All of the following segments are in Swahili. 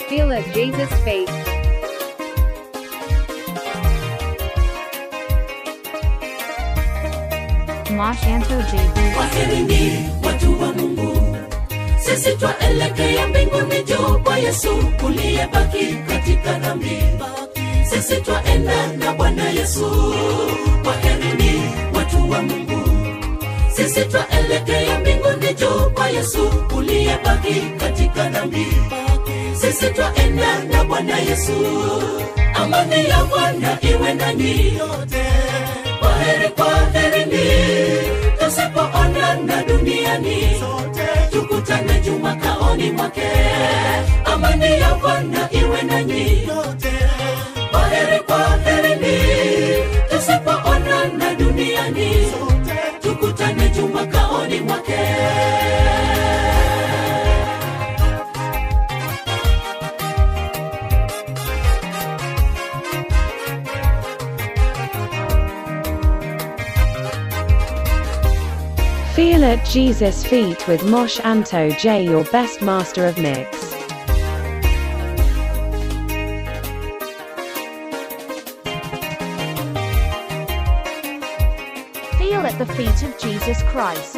Feel at Jesus' feet. Moshanto JB. Kwaherini watu wa Mungu, sisi twaelekea mbinguni juu kwa Yesu uliyebaki katika dhambi. Sisi twaenda na Bwana Yesu. Kwaherini watu wa Mungu, sisi twaelekea mbinguni juu kwa Yesu uliyebaki katika dhambi. Sisi twaenda na Bwana Yesu. Amani ya Bwana iwe nanyi yote. Kwaheri, kwaherini, tusipoonana duniani tukutane juu makaoni mwake. Amani ya Bwana iwe nanyi yote. Kwaheri, kwaherini, tusipoonana duniani tukutane juu makaoni mwake. Feel at Jesus' feet with Mosh Anto J, your best master of mix. Feel at the feet of Jesus Christ.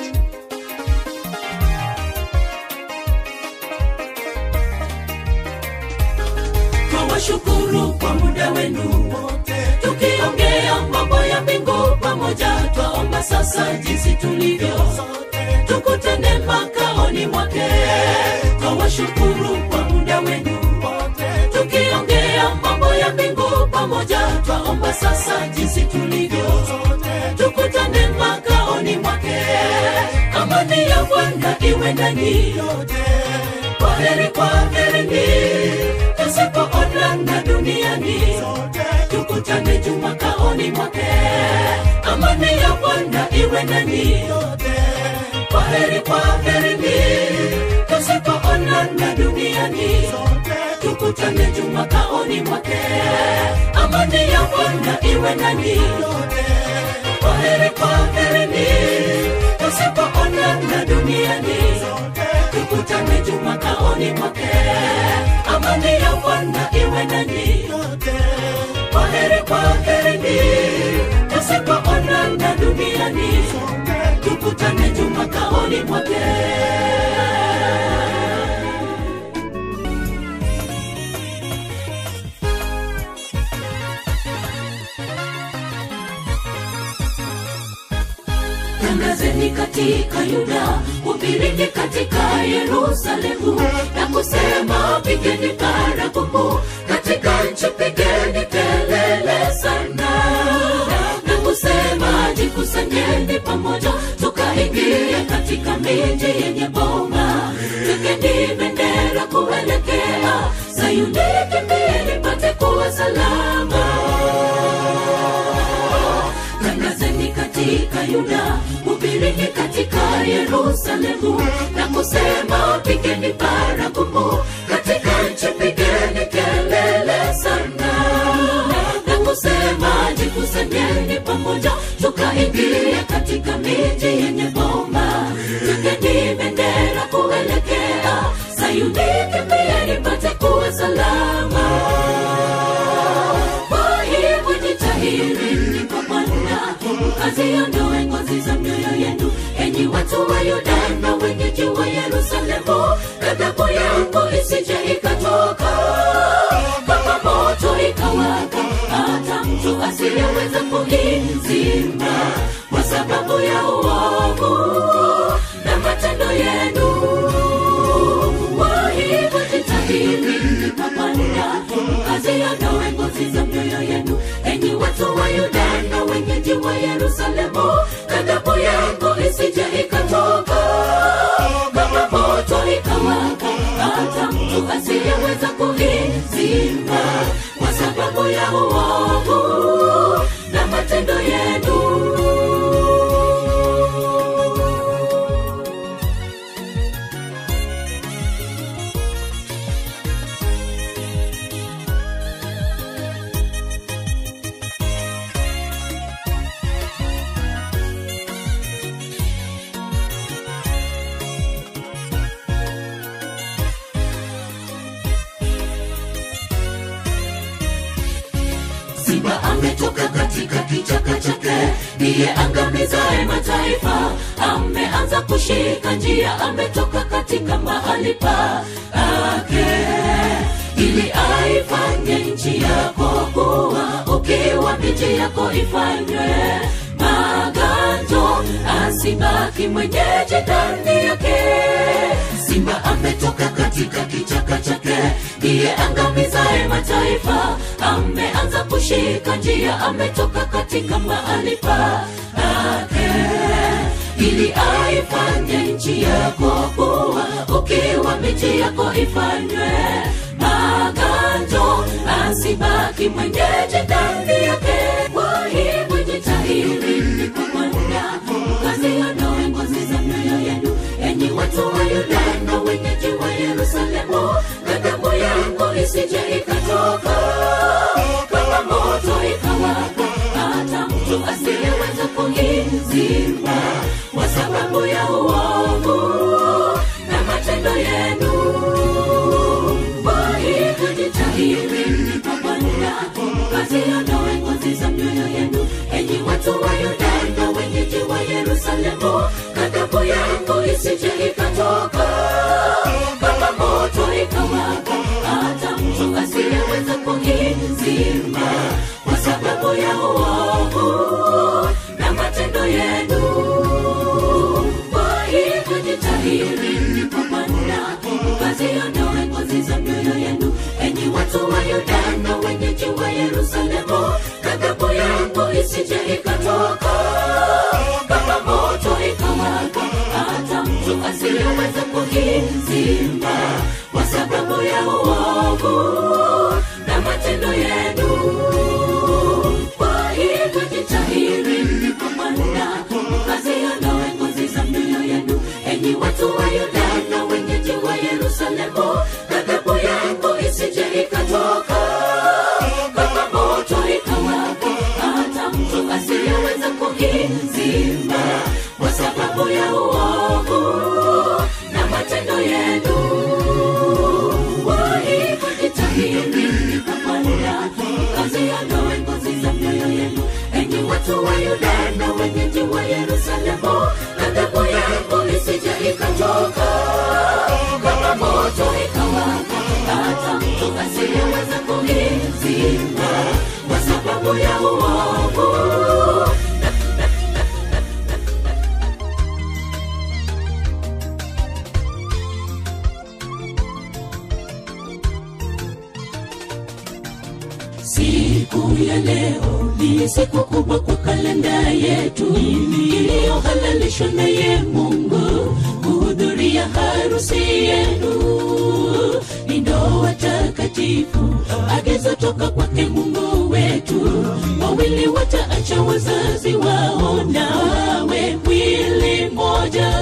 twawashukuru kwa muda wenu wote, tukiongea mambo ya mbingu pamoja. Twaomba sasa jinsi tulivyo, tukutane makaoni mwake. Twawashukuru kwa muda wenu wote, tukiongea mambo ya mbingu pamoja. Twaomba sasa jinsi tulivyo, tukutane makaoni mwake. Amani ya Bwana iwe ndani yote. Kwaheri, kwaherini tusipoonana duniani tukutane juu makaoni mwake. Amani ya Bwana iwe nanyi yote. Kwaheri, kwaherini, tusipoonana duniani tukutane juu makaoni mwake. Amani ya Bwana iwe nanyi yote. Kwaheri, kwaherini, tusipoonana duniani tukutane juu makaoni mwake. Amani ya Bwana iwe nanyi yote. Kwaheri, kwaherini, tusipoonana duniani tukutane juu makaoni mwake. tangazeni katika Yuda, hubirini katika Yerusalemu na kusema, pigeni baragumu katika nchi, pigeni kelele sana na kusema, jikusanyeni pamoja, tukaingia katika miji yenye boma, tukeni bendera kuelekea Sayuni, kimbieni pate kuwa salama tangazeni katika Yuda, hubirini katika Yerusalemu na kusema, pigeni baragumu katika nchi, pigeni kelele sana na kusema, jikusanyeni pamoja, tukaingia katika miji yenye boma, tukeni bendera kuelekea Sayuni, kimbieni pate kuwa salama. Kwa hivyo jitahirini kwa Bwana, mkaziondoe ngozi za mioyo yenu, enyi watu wa Yuda na wenyeji wa Yerusalemu, ghadhabu yangu isije ikatoka kama moto ikawaka, hata mtu asiyeweza kuizima kwa sababu ya uovu na matendo yenu. Kwa hivyo jitahidi kwa Bwana, mkaziondoe ngozi za mioyo yenu, enyi watu wa Yuda na wenyeji wa Yerusalemu, ghadhabu yangu isije ikatoka kama moto ikawaka, hata mtu asiyeweza kuizima kwa sababu ya uovu na matendo yenu. simba ametoka katika kichaka chake ndiye angamizaye mataifa ameanza kushika njia ametoka katika mahali pake ili aifanye nchi yako kuwa ukiwa miji yako ifanywe maganjo asibaki mwenyeji ndani yake simba ametoka katika kichaka chake ndiye angamizaye mataifa ameanza kushika njia ametoka katika mahali pake ili aifanye nchi yako kuwa ukiwa miji yako ifanywe maganjo asibaki mwenyeji ndani yake kwa hivyo jitahiri kwa Bwana mkaziondoe ngozi za mioyo yenu enyi watu wa Yuda na wenyeji wa Yerusalemu ghadhabu yangu isije ikatoka kama moto ikawaka hata mtu asiyeweza kuizima kwa sababu ya uovu na matendo yenu kwa hivyo jitahiri kwa Bwana mkaziondoe ngozi za mioyo yenu enyi watu wa Yuda na wenyeji wa Yerusalemu ghadhabu yangu isije ikatoka kama moto ikawaka hata mtu asiyeweza kuizima kwa sababu ya uovu na matendo yenu kwa hivyo jitahiri kwa Bwana mkaziondoe ngozi za mioyo yenu enyi watu wa Yuda na wenyeji wa Yerusalemu ghadhabu yangu isije ikatoka kama moto ikawaka hata mtu asiyeweza kuizima kwa sababu ya uovu na matendo yenu kwa hivyo jitahiri kwa Bwana mkaziondoe ngozi za mioyo yenu enyi watu wa Yuda na wenyeji wa Yerusalemu ghadhabu yangu isije ikatoka kama moto ikawaka hata mtu asiyeweza kuizima kwa sababu ya uovu na matendo yenu kwa hivyo jitahiri kwa Bwana mkaziondoe ngozi za mioyo yenu enyi watu wa Yuda na wenyeji wa Yerusalemu ghadhabu yangu isije ikatoka kama moto ikawaka hata mtu asiyeweza kuizima kwa sababu ya uovu siku ya leo ni siku kubwa kwa kalenda yetu iliyohalalishwa naye mungu kuhudhuria harusi yenu ni ndoa takatifu agizo toka kwake mungu wetu wawili wataacha wazazi wao nawe mwili moja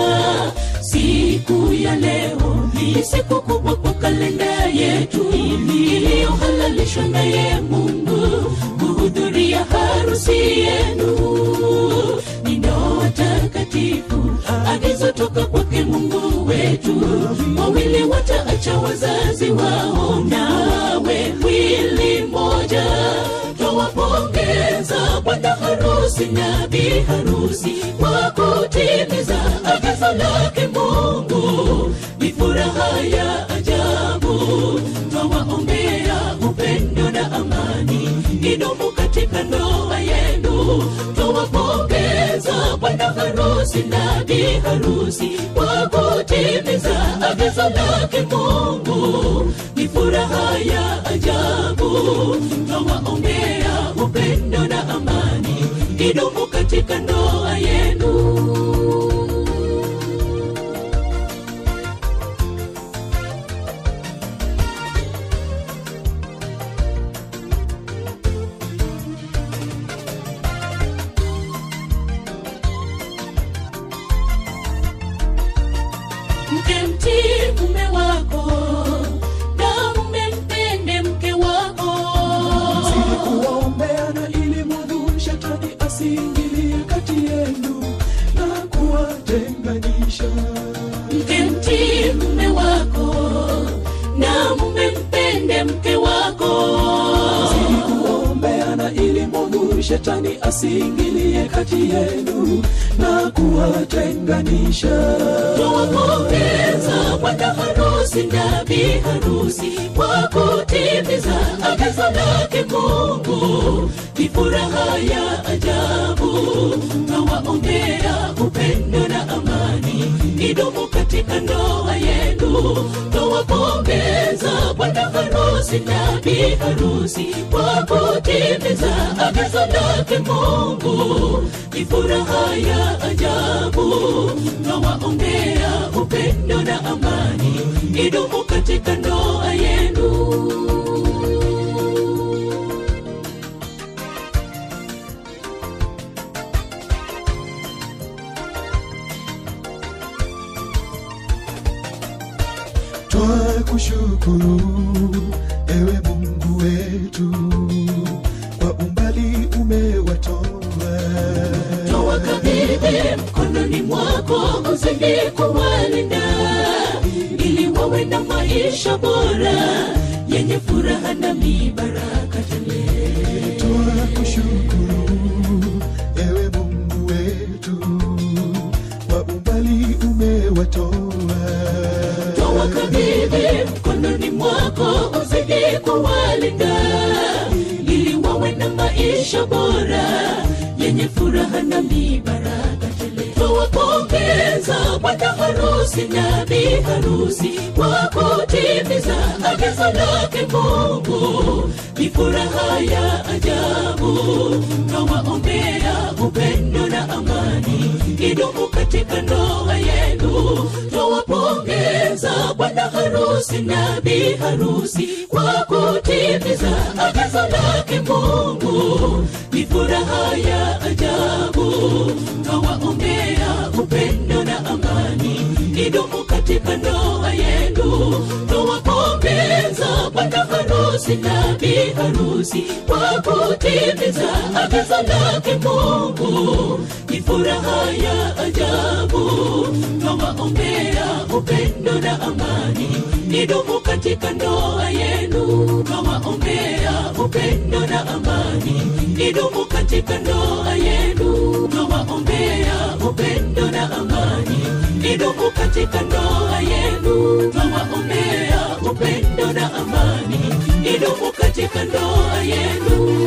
siku ya leo ni siku kubwa kwa kalenda yetu iliyohalalishwa naye mungu kuhudhuria harusi yenu ni ndoa takatifu agizo toka kwake mungu wetu wawili wataacha wazazi wao nawe mwili moja twawapongeza bwana harusi na bi harusi kwa kutimiza agizo lake mungu ni furaha ya ajabu twawaombea upendo na amani idumu katika ndoa yenu twawapongeza bwana harusi na bi harusi kwa kutimiza agizo lake mungu ni furaha ya ajabu twawaombea upendo na amani idumu katika ndoa yenu mke mtii mume wako na mume mpende mke wako shetani asiingilie kati yenu na kuwatenganisha Twawapongeza bwana harusi na bi harusi kwa kutimiza agizo lake Mungu, ni furaha ya ajabu. Twawaombea upendo na amani idumu katika ndoa yenu. Twawapongeza bwana harusi na bi harusi kwa kutimiza agizo lake Mungu, ni furaha ya ajabu. Twawaombea upendo na amani idumu katika ndoa yenu. twakushukuru ewe mungu wetu kwa umbali umewatoa Twawakabidhi mkononi mwako uzidi kuwalinda ili wawe na maisha bora yenye furaha na mibaraka tele. twakushukuru ewe mungu wetu kwa umbali umewatoa Twawakabidhi mkononi mwako uzidi kuwalinda ili wawe na maisha bora yenye furaha na mibaraka tele. Twawapongeza bwana harusi na bi harusi kwa kutimiza agizo lake Mungu, ni furaha ya ajabu. Twawaombea upendo na amani idumu katika ndoa yenu. Twawapongeza bwana harusi na bi harusi kwa kutimiza agizo lake Mungu, ni furaha ya ajabu. Twawaombea upendo na amani idumu katika ndoa yenu. Twawapongeza bwana harusi na bi harusi kwa kutimiza agizo lake Mungu, ni furaha ya ajabu. Twawaombea upendo na amani idumu katika ndoa yenu. Twawaombea upendo na amani idumu katika ndoa yenu. Twawaombea upendo na amani idumu katika ndoa yenu. Twawaombea upendo na amani idumu katika ndoa yenu.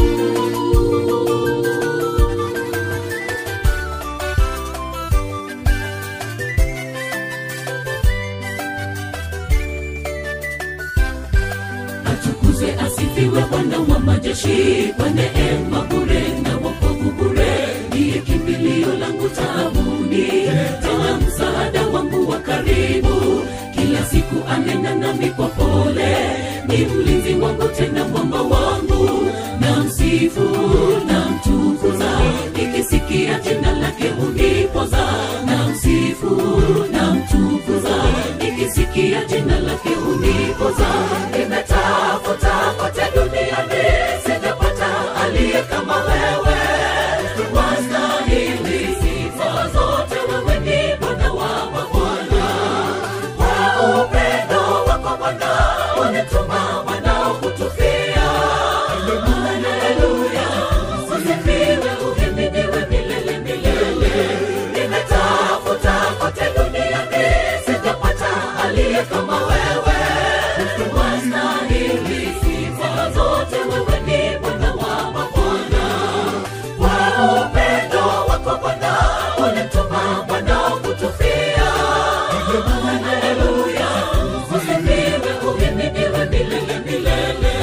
atukuzwe asifiwe bwana wa majeshi kwa neema bure na wokovu bure ndiye kimbilio langu taabuni tena msaada wangu wa karibu kila siku anena nami kwa pole ni mlinzi wangu tena mwamba wangu na msifu na mtukuza nikisikia jina lake unipoza na msifu na mtukuza nikisikia jina lake unipoza nimetafuta kote duniani sijapata aliye kama wewe wastahili sifa zote wewe ni bwana wa mabwana kwa upendo wako bwana unituma wanaokutufia haleluya usifiwe uhimidiwe milele milele nimetafuta kote duniani sijapata aliye kama wewe wastahili sifa zote wewe ni bwana wa mabwana kwa upendo wako bwana unituma wanaokutufia haleluya usifiwe uhimidiwe milele milele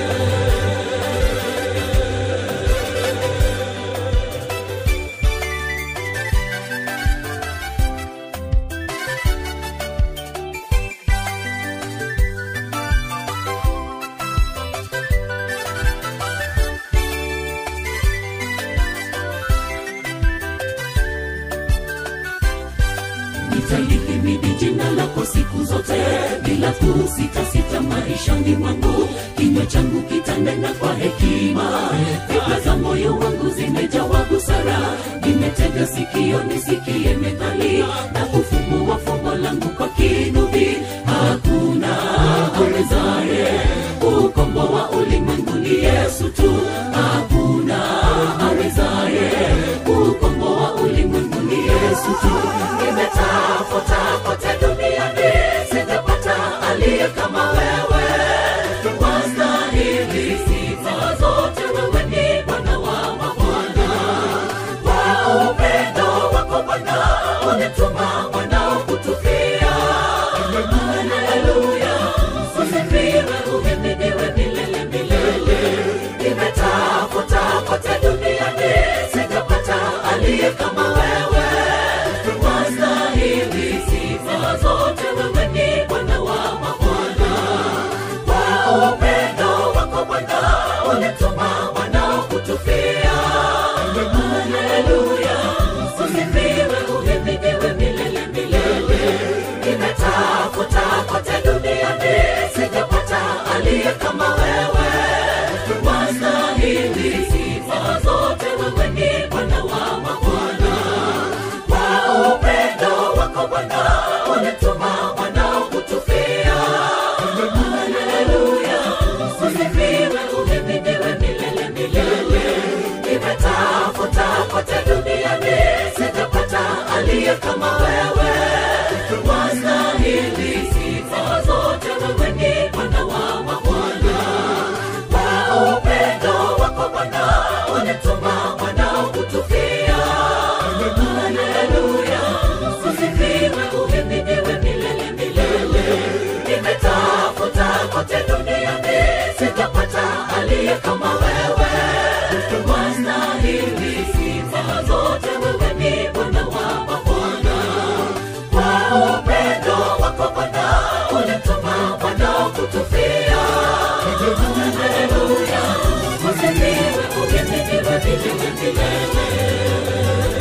nitalihimidi jina lako siku zote bila kusitasita maishani mwangu kinywa changu kitanena kwa hekima fikra za moyo wangu zimejawa busara nimetega sikio nisikie methali na kufumbua fumbo langu kwa kinubi hakuna awezaye ukomboa ulimwengu ni yesu tu hakuna wetu tu nimetafuta kote duniani sijapata aliye kama wewe wastahili sifa zote wewe ni bwana wa mabwana kwa upendo wako bwana unituma mwanao kutufia haleluya usifiwe uhimidiwe milele milele nimetafuta kote duniani sijapata aliye kama wewe wastahili sifa zote wewe ni bwana wa mabwana kwa upendo wako bwana unituma mwanao kutufia haleluya usifiwe uhimidiwe milele milele nimetafuta kote duniani sijapata aliye kama wewe wastahili sifa zote wewe ni bwana wa mabwana kwa upendo wako bwana unituma mwanao kutufia haleluya usifiwe uhimidiwe milele milele nimetafuta kote duniani sijapata aliye kama wewe wastahili sifa zote wewe ni bwana wa mabwana kwa upendo wako bwana unituma mwanao kutufia haleluya usifiwe uhimidiwe milele milele nimetafuta kote duniani sitapata aliye kama wewe wastahili sifa zote wewe ni bwana wa mabwana kwa upendo wako bwana unituma mwanao kutufia haleluya usifiwe uhimidiwe milele milele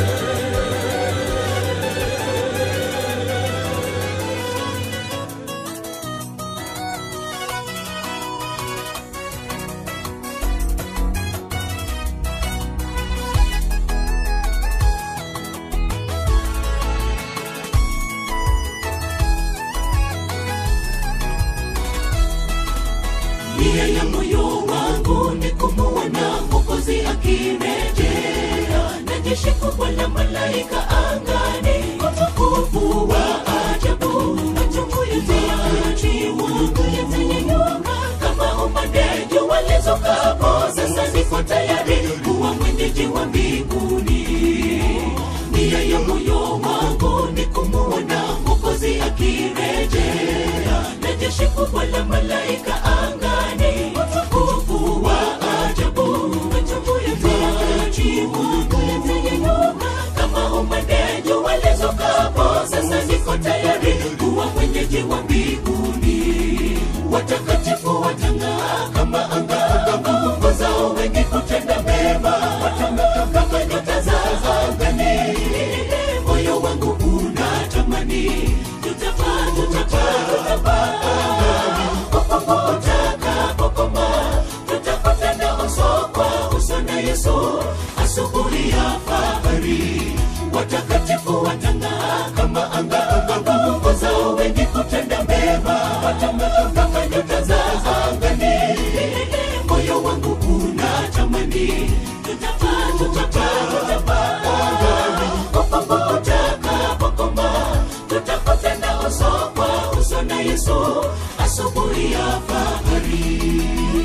nia ya moyo wangu ni kumuona mwokozi akirejea na jeshi kubwa la malaika angani utukufu wa ajabu machungu yatayachiwa yatanyanyuka kama umande jua lizukapo sasa niko tayari kuwa mwenyeji wa mbinguni nia ya moyo wangu ni kumuona mwokozi akirejea na jeshi kubwa la malaika angani utukufu wa ajabu machungu yatayachiwa yatanyanyuka kama umande jua lizukapo sasa niko tayari kuwa mwenyeji wa mbinguni watakatifu watang'aa kama anga nguvu zao wengi kutenda mema watang'aa kama nyota za angani moyo wangu unatamani tutapaa tutapaa tutapaa popopo utakapokoma tutapatana uso kwa uso na yesu asubuhi ya fahari watakatifu watang'aa kama anga anga nguvu zao wengi kutenda mema watang'aa kama nyota za angani moyo wangu unatamani tutapaa tutapaa tutapaa popopo utakapokoma tutapatana uso kwa uso na yesu asubuhi ya fahari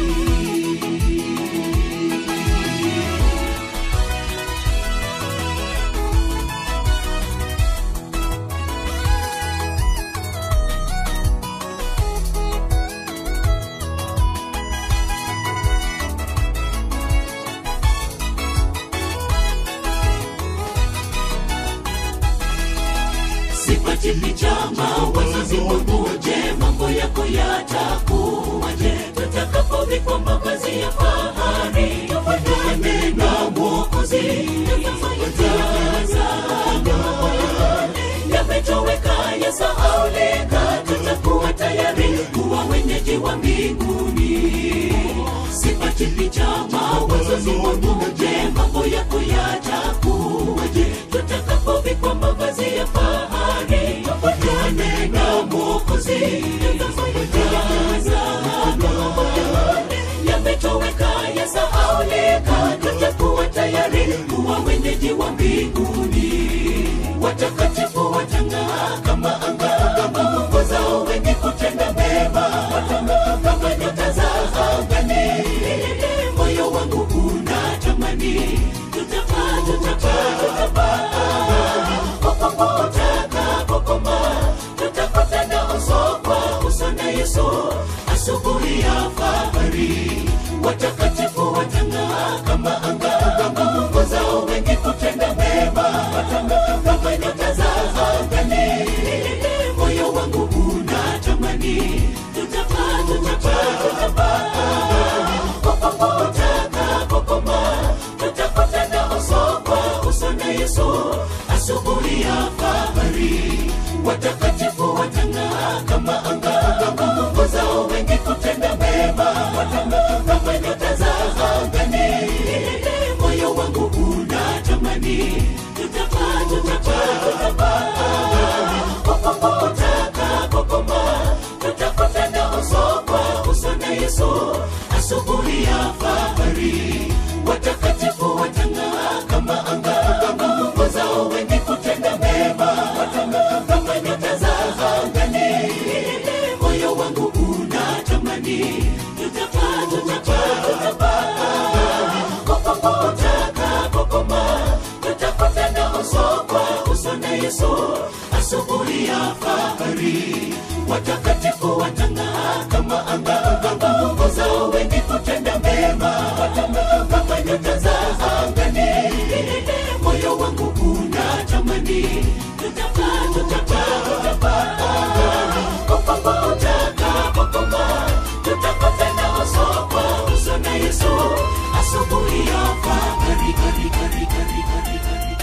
sipatili chama wazazi wangu je mambo yako yatakuwaje tutakapovikwa mavazi ya fahari tufanane na mwokozi yametoweka yasahaulika tutakuwa tayari kuwa wenyeji wa mbinguni sipatili chama wazazi wangu je mambo yako yatakuwaje tutakapovikwa mavazi ya fahari tufanane na mwokozi yametoweka yasahaulika tutakuwa tayari kuwa wenyeji wa mbinguni watakatifu watang'aa kama anga kama mungu zao wengi kutenda mema watang'aa kama nyota za angani moyo wangu unatamani tutapaa tutapaa tutapaa popopo utakapokoma tutakutana uso kwa uso na yesu asubuhi ya fahari watakatifu watang'aa kama anga kama mungu zao wengi kutenda mema watang'aa kama nyota za angani moyo wangu unatamani tutapaa tutapaa tutapaa popopo utakapokoma tutakutana uso kwa uso na yesu asubuhi ya fahari watakatifu watang'aa kama anga kama mungu zao wengi kutenda mema watang'aa kama nyota za angani moyo wangu unatamani tutapaa tutapaa tutapaa popopo utakapokoma tutakutana uso kwa uso na yesu asubuhi ya fahari watakatifu watang'aa kama anga kama mungu zao wengi kutenda mema watang'aa kama nyota za angani moyo wangu unatamani tutapaa tutapaa tutapaa popopo utakapokoma tutakutana uso kwa uso na yesu asubuhi ya fahari watakatifu watang'aa kama anga kama mungu zao wengi kutenda mema watang'aa kama nyota za angani moyo wangu unatamani tutapaa tutapaa tutapaa popopo utakapokoma tutakutana uso kwa uso na yesu asubuhi ya fahari kari kari kari kari kari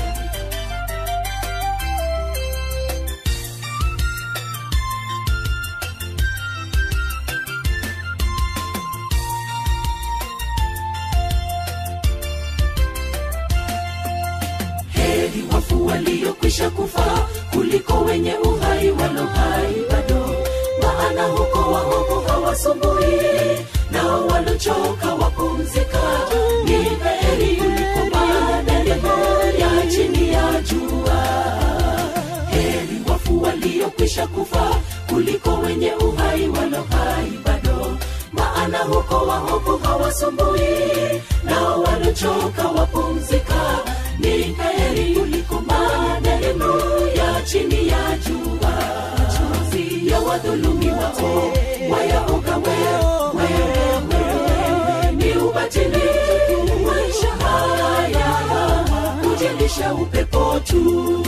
heri wafu waliokwisha kufa kuliko wenye uhai walo hai bado maana huko waovu hawasumbui nao walochoka wapumzika ni heri kuliko madelemo ya chini ya jua heri wafu waliokwisha kufa kuliko wenye uhai walo hai bado maana huko waovu hawasumbui nao walochoka wapumzika ni heri kuliko madelemo ya chini ya jua machozi ya wadhulumi wao wayaoga wewe wewe ni ubatili maisha haya kujilisha upepo tu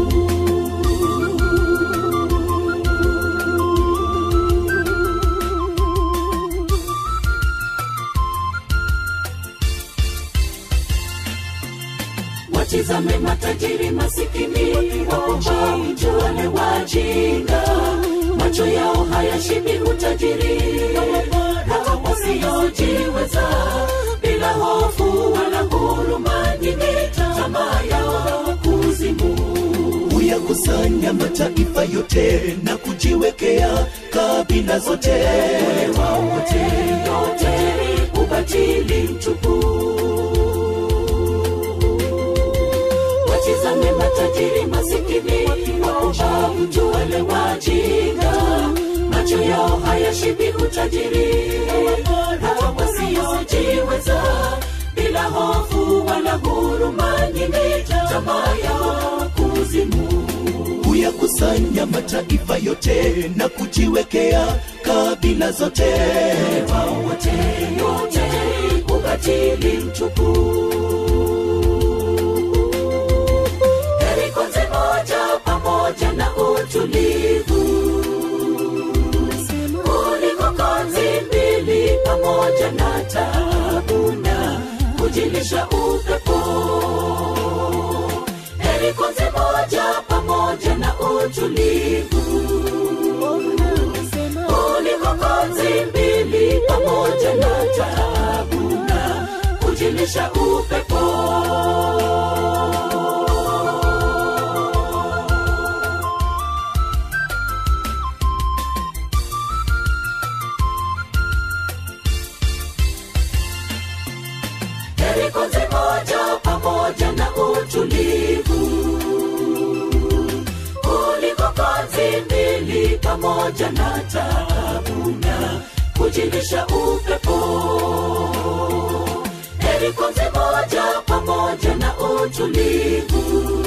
watizame matajiri masikini wapumbavu wale wajinga macho yao hayashibi utajiri hata wasiojiweza bila hofu wala huruma nyingi tamaa yao kuzimu huyakusanya mataifa yote na kujiwekea kabila zote Ole wao wote yote ubatili mtupu watizame matajiri masikini wapumbavu tu wale wajinga macho yao hayashibi utajiri hata wasiojiweza bila hofu wala huruma nyingi tamaa yao kuzimu huyakusanya mataifa yote na kujiwekea kabila zote wao wote yote ubatili mtupu heri konzi moja pamoja na utulivu kuliko konzi mbili pamoja na tabu na kujilisha upepo heri konzi moja pamoja na utulivu kuliko konzi mbili pamoja na tabu na kujilisha upepo heri konzi moja pamoja na utulivu kokozi mbili pamoja na taabu na kujilisha upepo heri kozi moja pamoja na utulivu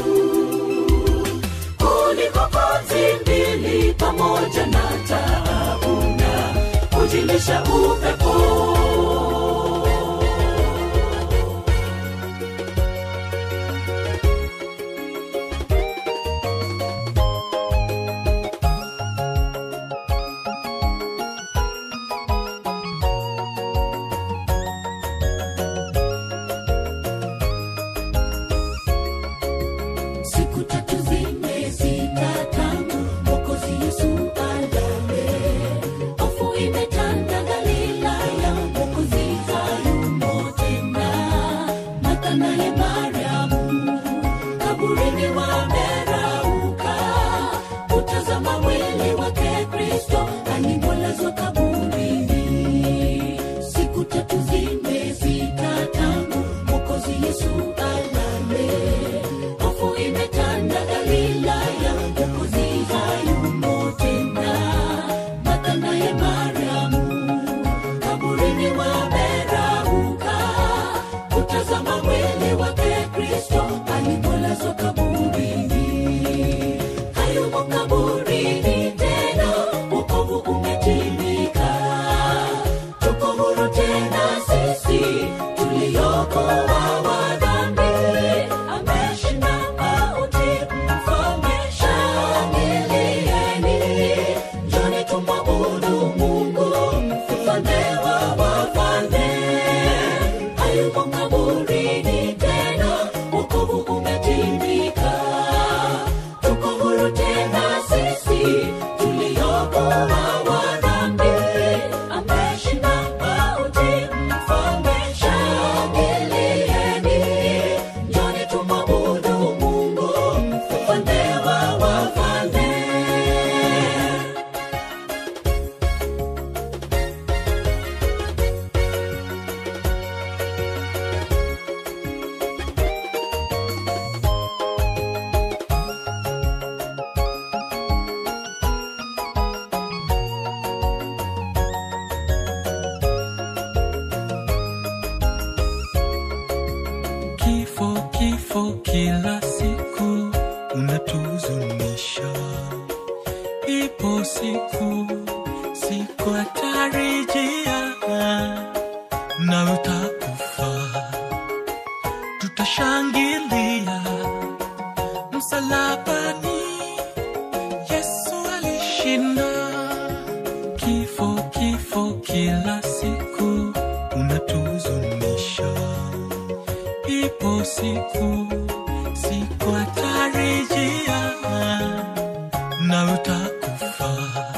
kuliko kozi mbili pamoja na taabu na kujilisha upepo siku tatu zimezita tangu mwokozi yesu alale hofu imetanda galilaya mwokozi hayumo tena martha naye mariamu kaburini wamerauka kutazama mwili wake kristo alimolazwa kaburini siku tatu zimezita tangu mwokozi yesu alale hofu imetanda galilaya mwokozi hayumo tena martha naye mariamu kaburini wamerauka kutazama mwili wake kristo alipolazwa kaburini hayumo kaburini tena wokovu umetimika tuko huru tena sisi tuliokoa wa dhambi ameshinda mauti mfalme shangilieni njoni tumwabudu mungu mfalme wa wafalme hayumo kaburini tena wokovu umetimika tuko huru tena sisi tuliokoa wa dhambi ameshinda mauti mfalme shangilieni njoni tumwabudu mungu mfalme wa wafalme Kifo, kifo kila siku unatuzunisha. Ipo siku, siku atarejea na utakufa, tutashangilia msalabani. Yesu alishinda kifo, kifo kila siku unatuzunisha ipo siku siku atarejea na utakufa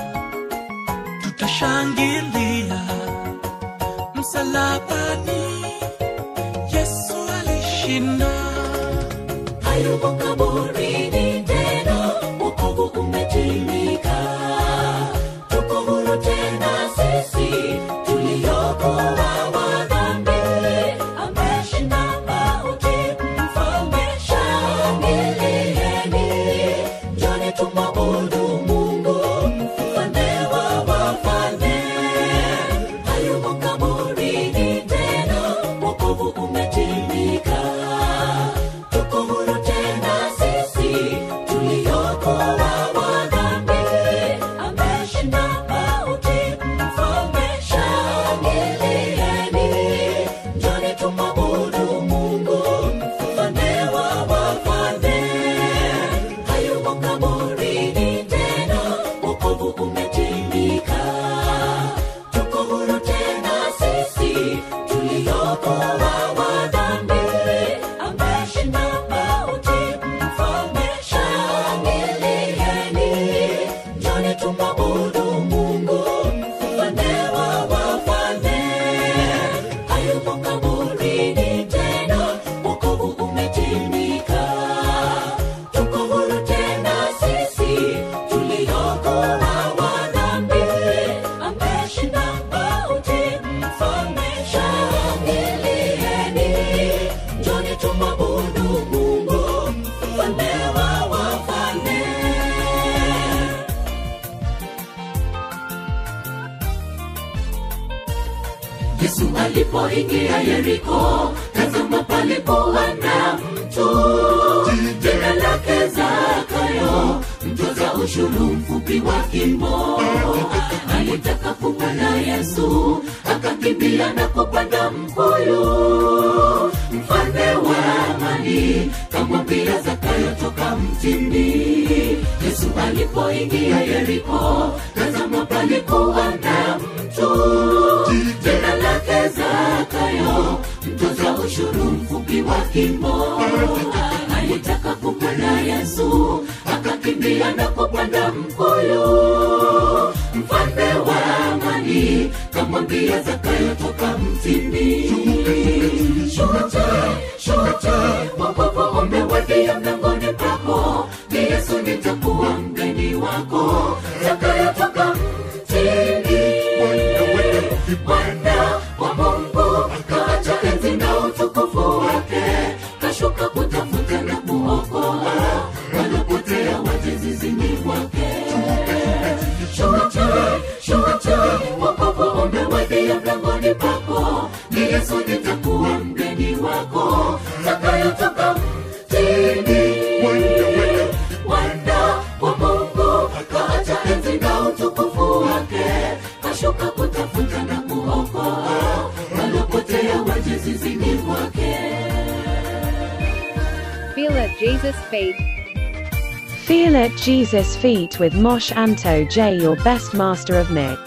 tutashangilia msalabani yesu alishinda hayumo kaburini tena wokovu umetimika tuko huru tena sisi tuliokoa wa dhambi ameshinda mauti mfalme shangilieni njoni tumwabudu mungu mfalme wa wafalme hayumo kaburini tena wokovu umetimika tuko huru tena sisi yesu alipoingia yeriko tazama palikuwa na mtu jina lake zakayo mtoza ushuru mfupi wa kimbo alitaka kumwona yesu akakimbia na kupanda mkuyu mfalme wa amani kamwambia zakayo toka mtini yesu alipoingia yeriko tazama palikuwa na mtu jina lake zakayo mtoza ushuru mfupi wa kimbo alitaka kumwona yesu akakimbia na kupanda mkuyu mfalme wa amani kamwambia zakayo toka mtini shute shute wokovu umewadia mlangoni pako ni yesu nitakuwa mgeni wako zakayo toka mtini mwana wa mungu kaacha enzi na utukufu wake kashuka kutafuta na kuokoa walopotea wajezizini mwake shute shute wokovu umewadia mlangoni pako ni yesu nitakuwa mgeni wako zakayo toka mtini mwana wa mungu kaacha enzi na utukufu wake kashuka kutafuta na kuokoa walopotea wajezizini mwake Feel it Jesus Feet. Feel it Jesus Feet with Mosh Anto J, your best master of mix.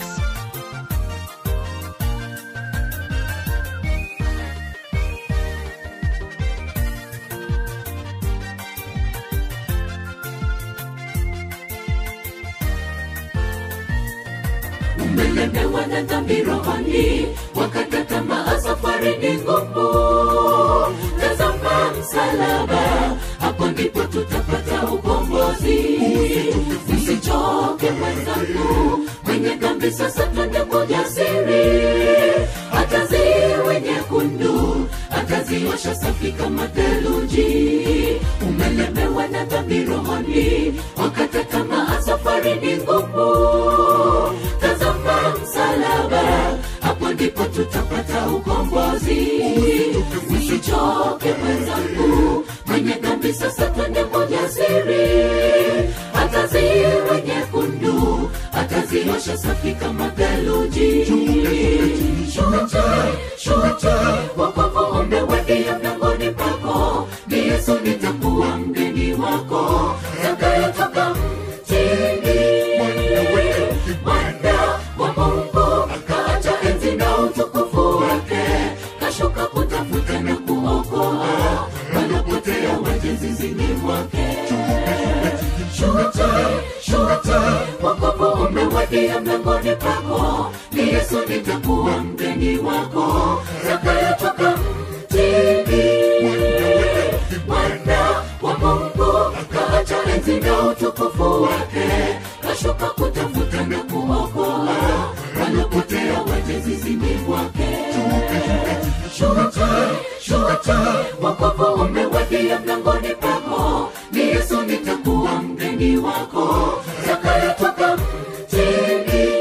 umelemewa na dhambi rohoni wakata tamaa safari ni ngumu tazama msalaba hapo ndipo tutapata ukombozi usichoke mwenzangu mwenye dhambi sasa twende kwa jasiri hata ziwe nyekundu ataziosha safi kama theluji umelemewa na dhambi rohoni wakata tamaa safari ni ngumu tazama msalaba hapo ndipo tutapata ukombozi usichoke mwenzangu mwenye dhambi sasa twende kwa jasiri hata ziwe nyekundu ataziosha safi kama theluji shute shute wokovu umewadia mlangoni pako ni yesu nitakuwa mgeni wako zakayotoka mtini mwana wa mungu akaacha enzi na utukufu wake kashuka kutafuta na kuokoa wanapotea wajezizini mwake shute shute wokovu umewadia mlangoni pako ni yesu nitakuwa mgeni wako zakayotoka mtini mwana wa mungu kaacha enzi na utukufu wake kashuka kutafuta na kuokoa wanapotea wajezizini mwake shute shute wokovu umewadia mlangoni pako ni yesu nitakuwa mgeni wako zakayotoka mtini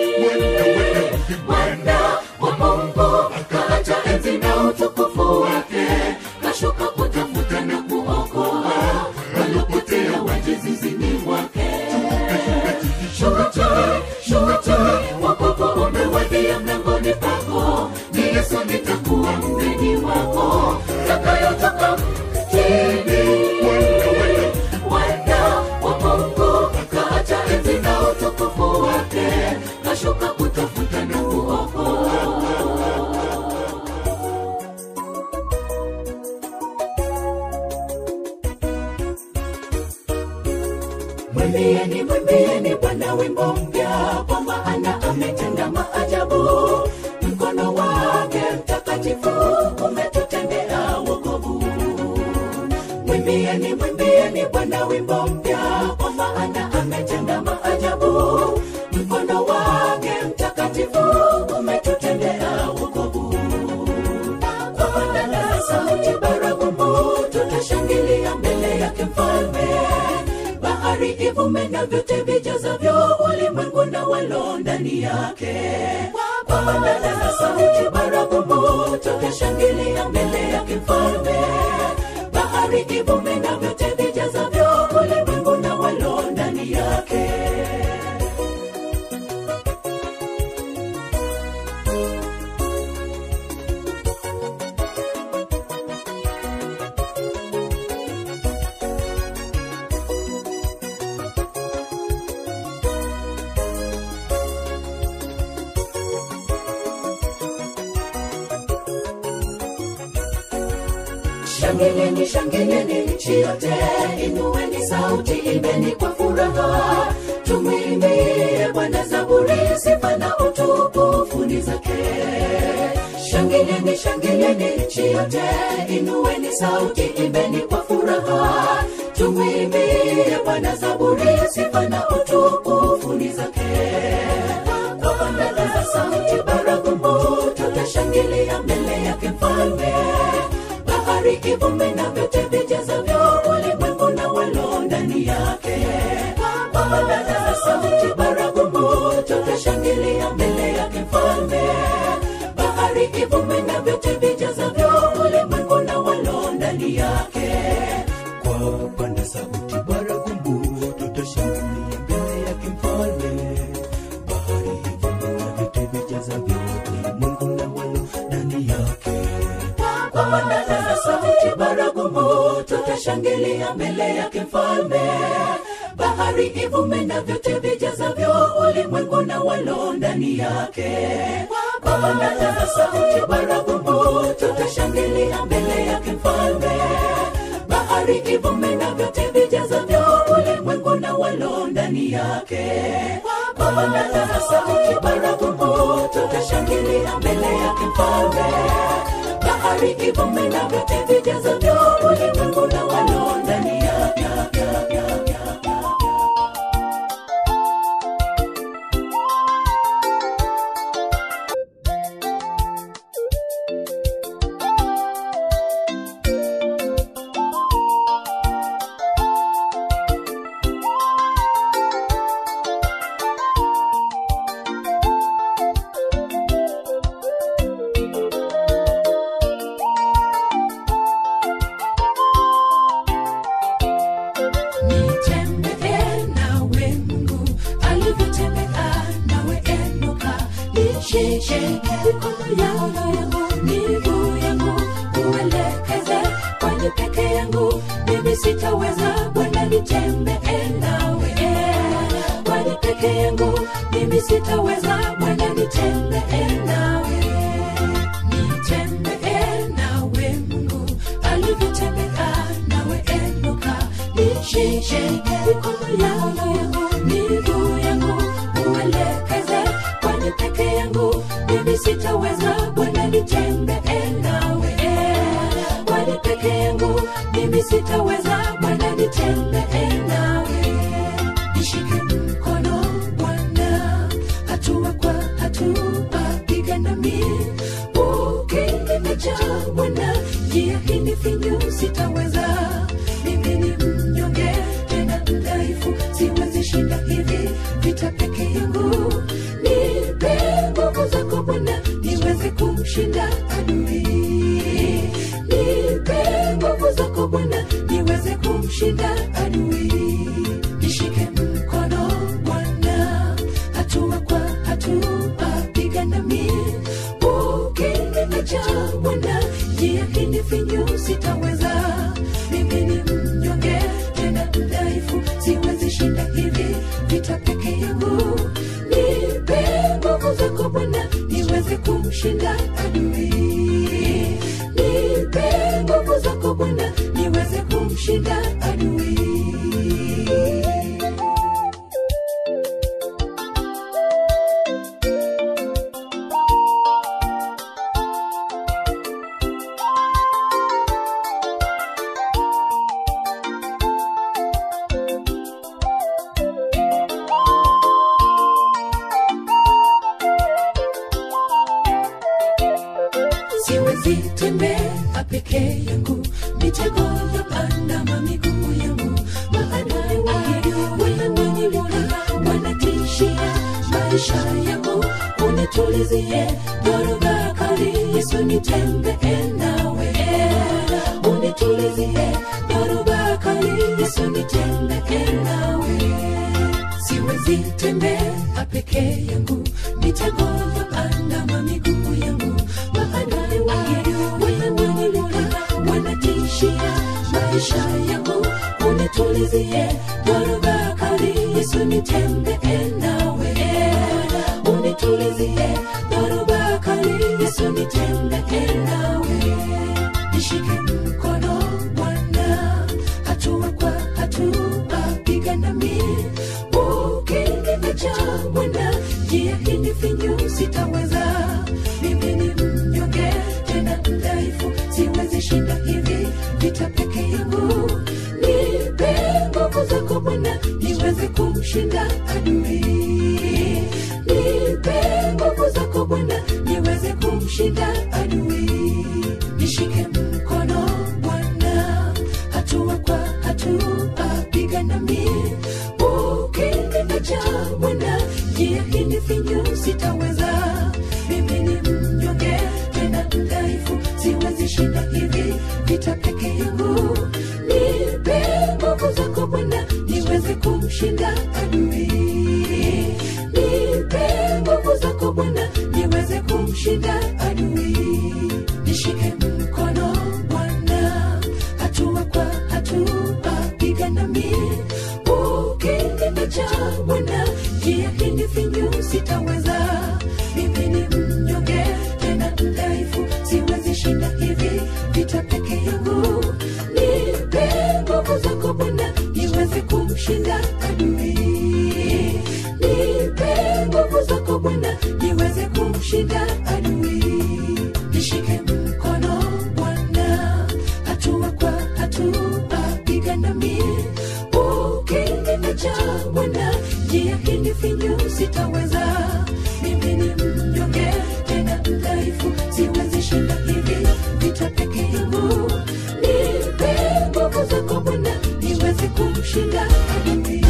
mwana wa mungu kaacha enzi na utukufu wake kashuka kutafuta na kuokoa walopotea wajezizini mwake shute shute wokovu umewadia mlangoni pako ni yesu nitakuwa mgeni wako zakayotoka mtini mwana wa mungu kaacha enzi na utukufu wake kashuka kutafuta na kuokoa mwimbieni mwimbieni bwana wimbo mpya kwa maana ametenda maajabu mkono wake mtakatifu umetutendea wokovu mwimbieni mwimbieni bwana wimbo mpya kwa maana ametenda maajabu mkono wake mtakatifu umetutendea wokovu kwa bandana za sauti baragumu tutashangilia mbele yake mfalme bahari ivume na vyote vijazavyo ulimwengu na walo ndani yake kwa bandana za sauti baragumu tutashangilia mbele yake mfalme bahari ivume na vyote vijazavyo ulimwengu na walo ndani yake shangilieni shangilieni nchi yote inueni sauti imbeni kwa furaha tumwimbie bwana zaburi sifa na utukufu ni zake shangilieni shangilieni nchi yote inueni sauti imbeni kwa furaha tumwimbie bwana zaburi sifa na utukufu ni zake kwa bandana za sauti baragumu tutashangilia mbele yake mfalme bahari ivume na vyote vijazavyo ulimwengu na walo ndani yake kwa bandana za sauti baragumu tutashangilia mbele yake mfalme bahari ivume na vyote vijazavyo ulimwengu na walo ndani yake kwa panda sauti baragumu tutashangilia mbele yake mfalme bahari ivuma na vyote vijazavyo ulimwengu na walo ndani yake kwa bandana za sauti baragumu tutashangilia mbele yake mfalme bahari ivume na vyote vijazavyo ulimwengu na walo ndani yake kwa bandana za sauti baragumu tutashangilia mbele yake mfalme bahari ivume na vyote vijazavyo ulimwengu na walo ndani yake kwa bandana za sauti baragumu tutashangilia mbele yake mfalme bahari ivume na vyote vijazavyo ulimwengu na walo ndani yake nitembee nawe mungu alivyotembea nawe enoka nishike mikono yangu miguu yangu uelekeze kwani peke yangu mimi sitaweza bwana nitembee nawe kwani peke yangu mimi sitaweza bwana nitembee nawe nitembee nawe mungu alivyotembea nawe enoka nishike mikono yangu miguu yangu uelekeze kwani peke yangu mimi sitaweza bwana nitembee nawe kwani peke yangu mimi sitaweza bwana nitembee nawe nishike mkono bwana hatua kwa hatua piga nami ukinimeja bwana njia hii ni finyu sitaweza mimi ni mnyonge tena mdhaifu siwezi shinda hivi vita peke yangu nipe nguvu zako bwana niweze kumshinda adui nipe nguvu zako bwana niweze kumshinda adui nishike mkono bwana hatua kwa hatua piga nami ukinimeja bwana njia hii ni finyu sitaweza mimi ni mnyonge tena mdhaifu siwezi shinda hivi vita peke yangu nipe nguvu zako bwana niweze kumshinda adui nipe nguvu zako bwana niweze kumshinda adui siwezi tembea peke yangu mitego ya pandama miguu yangu maadui wangu wananinyimura wanatishia maisha yangu unitulizie dhoruba kali yesu nitembee unitulizie dhoruba kali yesu nitembee nawe siwezi tembea peke yangu mitego ya andama miguu yangu maadui wangu wananilipa wanatishia maisha yangu unitulizie dhoruba kali yesu nitembee nawe unitulizie dhoruba kali yesu nitembee nawe nishike mkono bwana hatua kwa hatua piga nami ukiniacha bwana njia hii finyu sitaweza mimi ni mnyonge tena mdhaifu siwezi shinda hivi vita peke yangu nipe nguvu zako bwana niweze kumshinda adui nipe nguvu zako bwana niweze kumshinda adui nishike mkono bwana hatua kwa hatua piga nami ukiniacha bwana njia hii ni finyu sitaweza mimi ni mnyonge tena mdhaifu siwezi shinda hivi vita peke yangu nipe nguvu zako bwana niweze kumshinda adui nipe nguvu zako bwana niweze kumshinda adui nishike mkono bwana hatua kwa hatua piga nami ukiniacha bwana njia hii ni finyu sitaweza mimi ni mnyonge tena mdhaifu siwezi shinda hivi vita peke yangu nipe nguvu zako bwana niweze kumshinda adui nipe nguvu zako bwana niweze kumshinda adui nishike mkono bwana hatua kwa hatua piga nami ukiniacha bwana njia hii ni finyu sitaweza mimi ni mnyonge tena mdhaifu siwezi shinda hivi vita peke yangu nipe nguvu zako bwana niweze kumshinda adui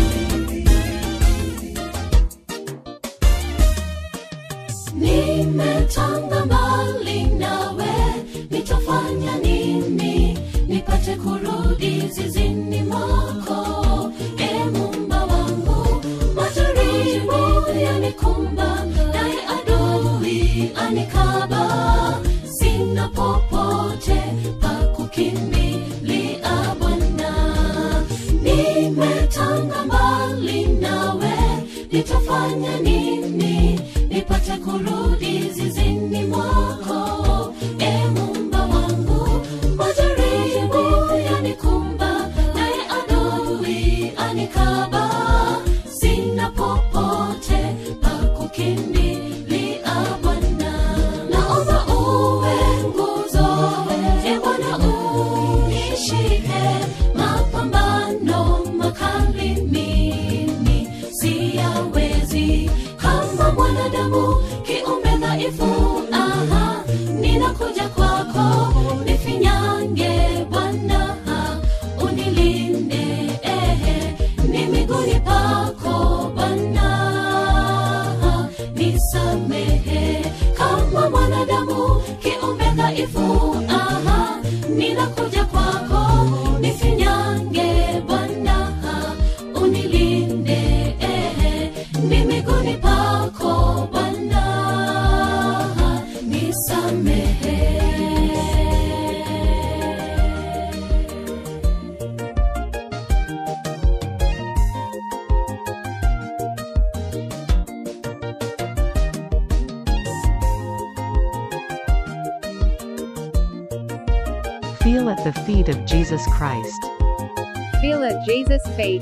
nimetanga mbali nawe nitafanya nini nipate kurudi zizini mwako e mumba wangu majaribu yanikumba naye adui anikaba sina popote pa kukimbilia bwana nimetanga mbali nawe nitafanya nini nipate kurudi zizini mwako e mumba wangu majaribu yanikumba naye adui anikaba sina popote pa kukimbilia bwana naomba uwe nguzo e bwana unishike mapambano makali mimi siyawezi kama mwanadamu kiumbe dhaifu aha ninakuja kwako nifinyange bwana unilinde ehe ni miguni pako bwana nisamehe kama mwanadamu kiumbe dhaifu aha ninakuja kwako nifinyange bwana unilinde ehe ni miguni pako bwana nisamehe Feel at the feet of Jesus Christ. Feel at Jesus' feet.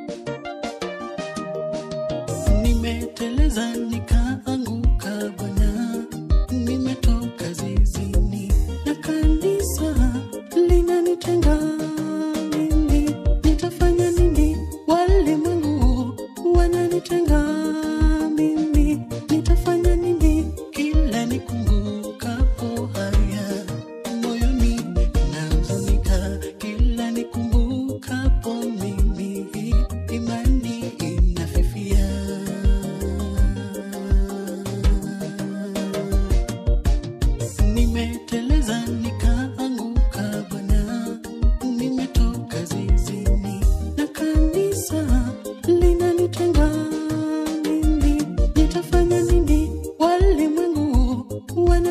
nimeteleza nikaanguka bwana nimetoka zizini na kanisa linanitenga mimi nitafanya nini walimwengu wananitenga mimi nitafanya nini kila nikumbukapo haya moyoni nahuzunika kila nikumbukapo mimi imani inafifia nimeteleza nikaanguka bwana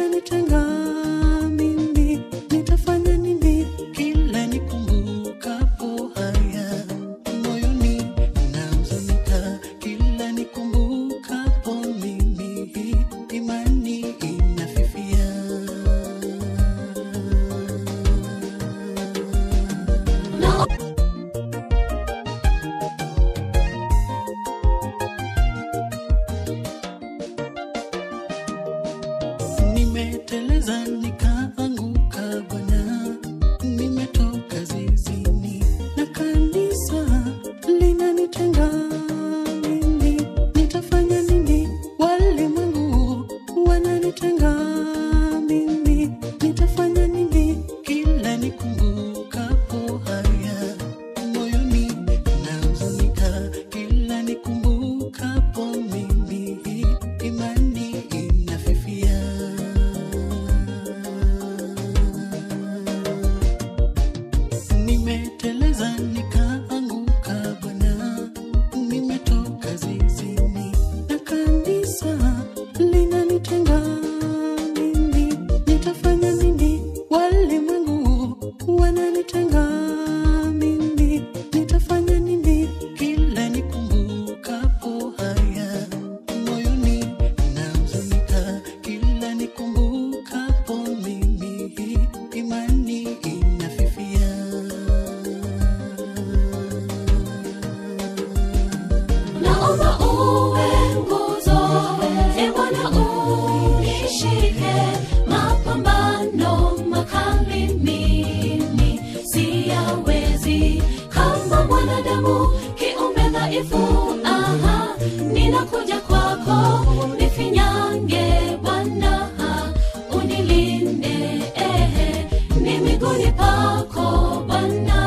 wananitenga mimi nitafanya nini kila nikumbukapo haya moyoni nahuzunika kila nikumbukapo mimi imani inafifia na nimeteleza nikaanguka bwana nimetoka zizini na kanisa linanitenga mimi nitafanya nini walimwengu wananitenga mimi nitafanya nini kila nikumbukapo haya moyoni nahuzunika kila nikumbukapo mimi imani inafifia nimeteleza nikaanguka bwana nimetoka zizini na kanisa linanitenga mimi nitafanya nini walimwengu wananitenga mimi nitafanya nini kila nikumbukapo haya moyoni nahuzunika kila nikumbukapo mimi imani inafifia naomba uwe nguzo e bwana unishike mapambano makali mimi siyawezi kama mwanadamu kiumbe dhaifu aha ninakuja kwako nifinyange bwana unilinde ehe ni miguuni pako bwana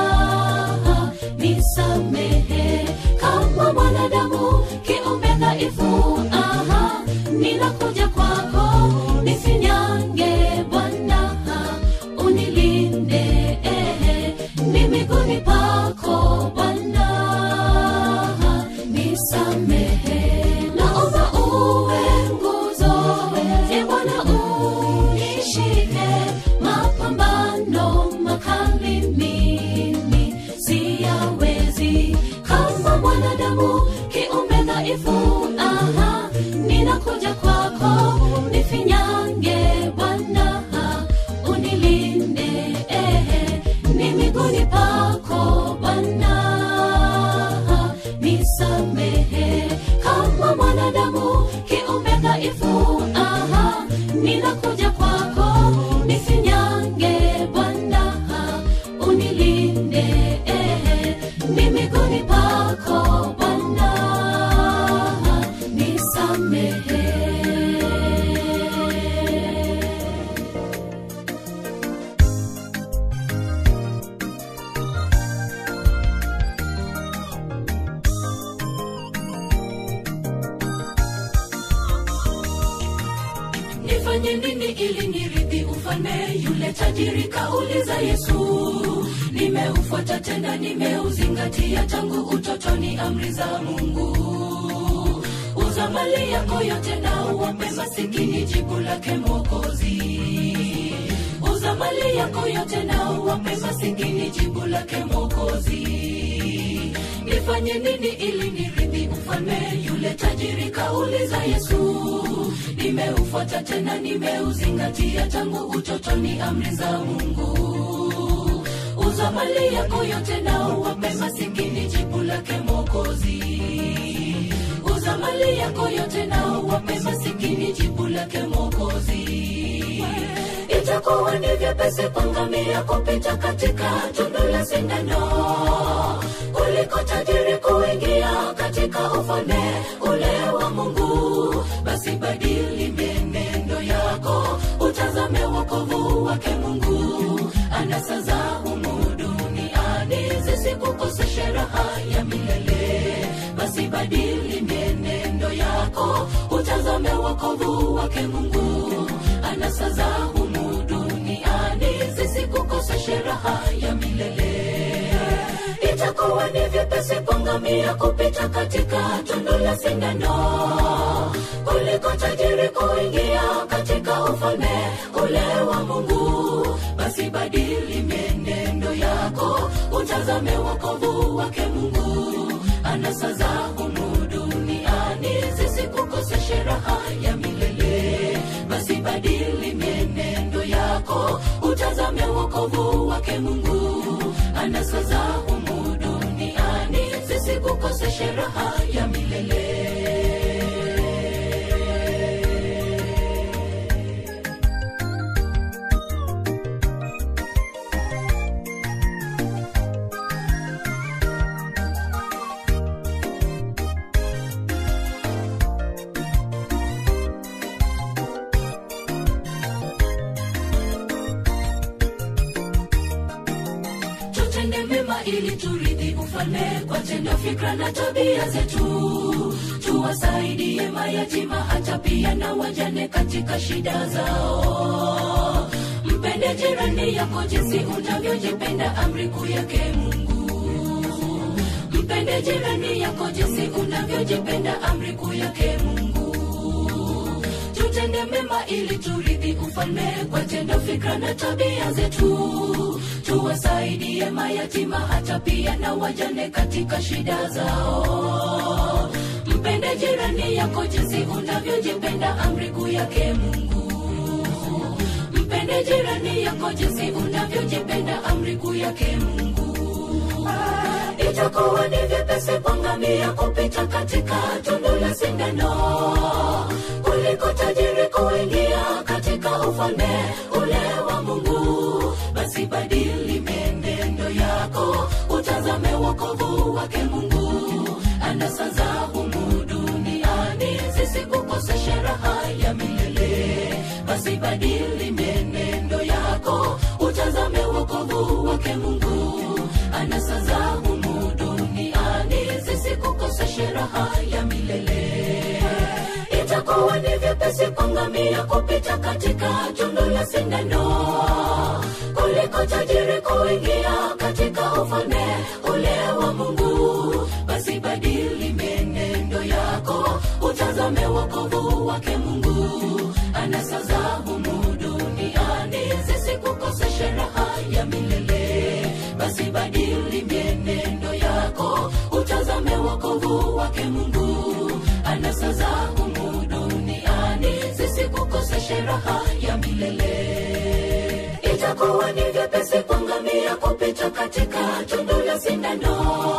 nisamehe kama mwanadamu kiumbe dhaifu aha ninakuja kwako nifinyange bwana unilinde ehe ni miguuni pako bwana nisamehe naomba uwe nguzo e bwana unishike mapambano makali mimi siyawezi kama mwanadamu kiumbe dhaifu aha ninakuja kwako nifinyange bwana unilinde ehe ni miguuni pako bwana nisamehe kama mwanadamu kiumbe dhaifu aha ninakuja kwako nifinyange bwana unilinde ehe ni miguuni pako bwana nisamehe nifanye nini ili nirithi ufalme yule tajiri kauliza yesu nimeufuata tena nimeuzingatia tangu utotoni amri za mungu uza mali yako yote na uwape masikini jibu lake mwokozi uza mali yako yote na uwape masikini jibu lake mwokozi nifanye nini ili nirithi ufalme yule tajiri kauliza yesu nimeufuata tena nimeuzingatia tangu utotoni amri za mungu uza mali yako yote na uwape masikini jibu lake mwokozi uza mali yako yote na uwape masikini jibu lake mwokozi itakuwa ni vyepesi kwa ngamia kupita katika tundu la sindano kuliko tajiri kuingia katika ufalme ule wa mungu basi badili mienendo yako utazame wokovu wake mungu anasa za humu duniani zisikukoseshe raha ya milele basi badili mienendo yako utazame wokovu wake mungu anasa za humu duniani zisikukoseshe raha ya milele itakuwa ni vyepesi vyepesi ngamia kupita katika tundu la sindano kuliko tajiri kuingia katika ufalme ule wa mungu basi badili mienendo yako utazame wokovu wake mungu anasa za humu duniani zisikukoseshe raha ya milele basi badili mienendo yako utazame wokovu wake mungu anasa za humu duniani zisikukoseshe raha ya milele tutende mema ili turithi ufalme kwa tendo fikra na tabia zetu tuwasaidie mayatima hata pia na wajane katika shida zao mpende jirani yako jinsi unavyojipenda amri kuu yake mungu mpende jirani yako jinsi unavyojipenda amri kuu yake mungu tutende mema ili turithi ufalme kwa tendo fikra na tabia zetu tuwasaidie mayatima hata pia na wajane katika shida zao mpende jirani yako jinsi unavyojipenda amri kuu yake mungu mpende jirani yako jinsi unavyojipenda amri kuu yake mungu itakuwa ni vyepesi kwangamia kupita katika tundu la sindano kuliko tajiri kuingia katika ufalme ule wa mungu basi badili mienendo yako utazame wokovu wake mungu anasa za humu duniani zisikukoseshe raha ya milele basi badili mienendo yako utazame wokovu wake mungu anasa za humu duniani zisikukoseshe raha ya milele itakuwa ni vyepesi kwangamia kupita katika tundu la sindano kuliko tajiri kuingia katika ufalme ule wa mungu basi badili mienendo yako utazame wokovu wake mungu anasa za humu duniani zisikukoseshe raha ya milele basi badili mienendo yako utazame wokovu wake mungu anasa za humu duniani zisikukoseshe raha ya milele itakuwa ni vyepesi kwangamia kupita katika tundu la sindano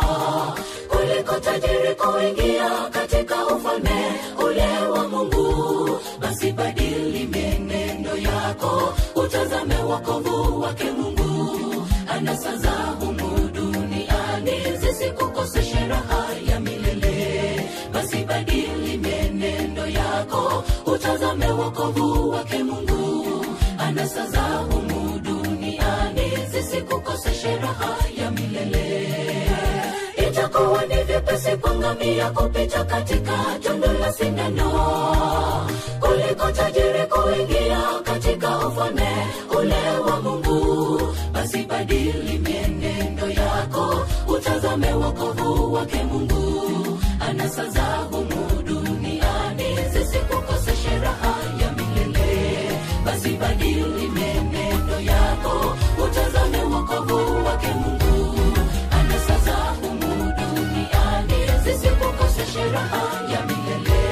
kuliko tajiri kuingia katika ufalme ule wa mungu basi badili mienendo yako utazame wokovu wake mungu anasa za humu duniani zisikukoseshe raha ya milele basi badili mienendo yako utazame wokovu wake mungu anasa za humu duniani zisikukoseshe raha ya milele itakuwa ni vyepesi kwangamia kupita katika tundu la sindano kuliko tajiri kuingia katika ufalme ule wa mungu basi badili mienendo yako utazame wokovu wake mungu anasa za humu duniani zisikukoseshe raha ya milele basi badili mienendo yako utazame wokovu wake mungu anasa za humu duniani zisikukoseshe raha ya milele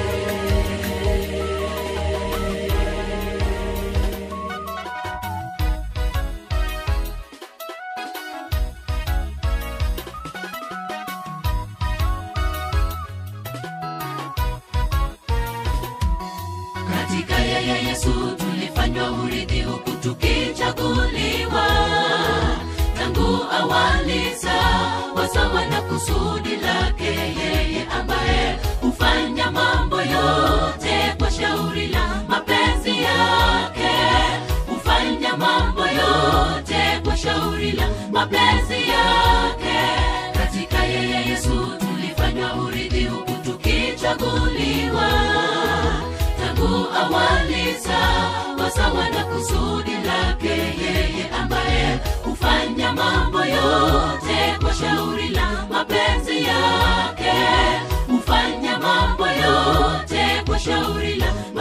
katika yeye yesu tulifanywa urithi huku tukichaguliwa tangu awali sawa sawa na kusudi lake yeye ambaye hufanya mambo yote kwa shauri la mapenzi yake hufanya mambo yote kwa shauri la mapenzi yake katika yeye yesu tulifanywa urithi huku tukichaguliwa tangu awali sawa sawa na kusudi lake yeye ambaye hufanya mambo yote kwa shauri la mapenzi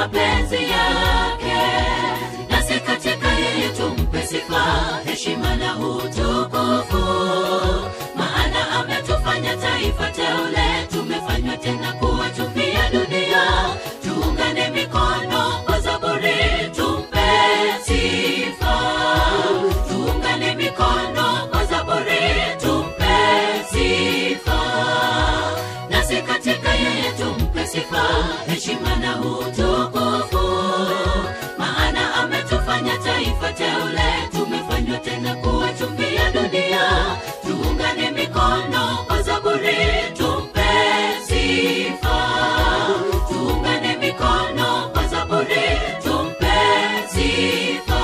mapenzi yake nasi katika yeye tumpe sifa heshima na utukufu maana ametufanya taifa teule tumefanywa tena kuwa chumvi ya dunia tuungane mikono kwa zaburi tumpe sifa tuungane mikono kwa zaburi tumpe sifa nasi katika yeye tumpe sifa heshima na utukufu maana ametufanya taifa teule tumefanywa tena kuwa chumvi ya dunia tuungane mikono kwa zaburi tumpe sifa tuungane mikono kwa zaburi tumpe sifa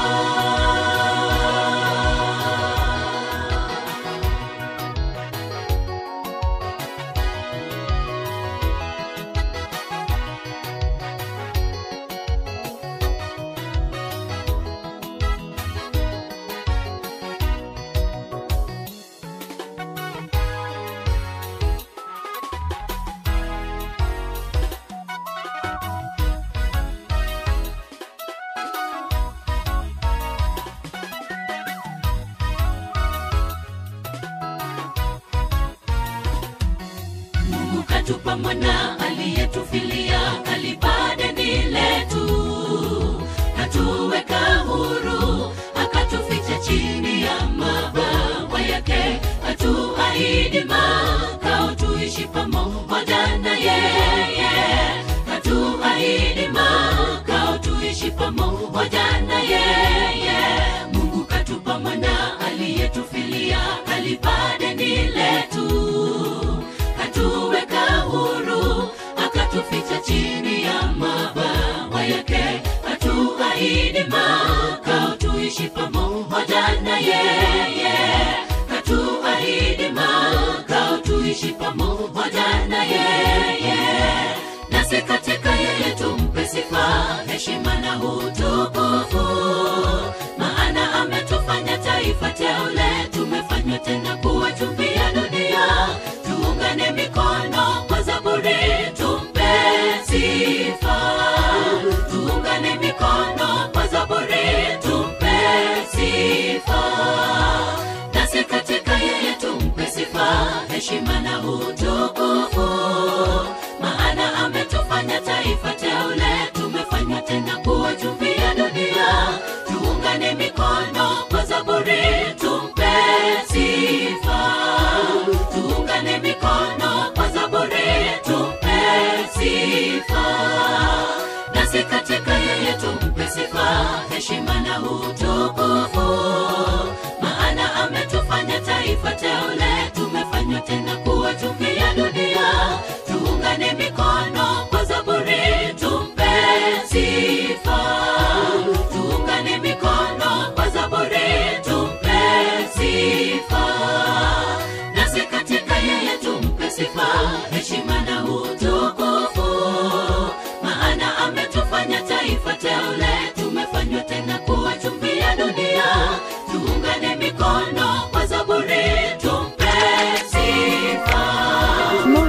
mungu katupa mwana aliyetufilia kalipa deni letu katuweka huru akatuficha chini ya mabawa yake katuahidi makao tuishi pamoja na yeye katuahidi makao tuishi pamoja na yeye mungu katupa mwana aliyetufilia kalipa deni letu katuweka huru akatuficha chini ya mabawa yake katuahidi makao tuishi pamoja na yeye katuahidi makao tuishi pamoja na yeye nasi katika yeye tumpe sifa heshima na utukufu maana ametufanya taifa teule tumefanywa tena kuwa chumvi ya dunia tuungane mikono kwa zaburi tumpe sifa tuungane mikono kwa zaburi tumpe sifa nasi katika yeye tumpe sifa heshima na utukufu maana ametufanya taifa teule tumefanywa tena kuwa chumvi ya dunia tuungane mikono kwa zaburi tumpe sifa tuungane mikono kwa zaburi tumpe sifa nasi katika yeye tumpe sifa heshima na utukufu maana ametufanya taifa teule tumefanywa tena kuwa chumvi ya dunia tuungane mikono kwa zaburi tumpe sifa tuungane mikono kwa zaburi tumpe sifa nasi katika yeye tumpe sifa heshima na utukufu maana ametufanya taifa teule tumefanywa tena kuwa chumvi ya dunia tuungane mikono kwa zaburi tumpe sifa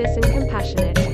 gracious and compassionate.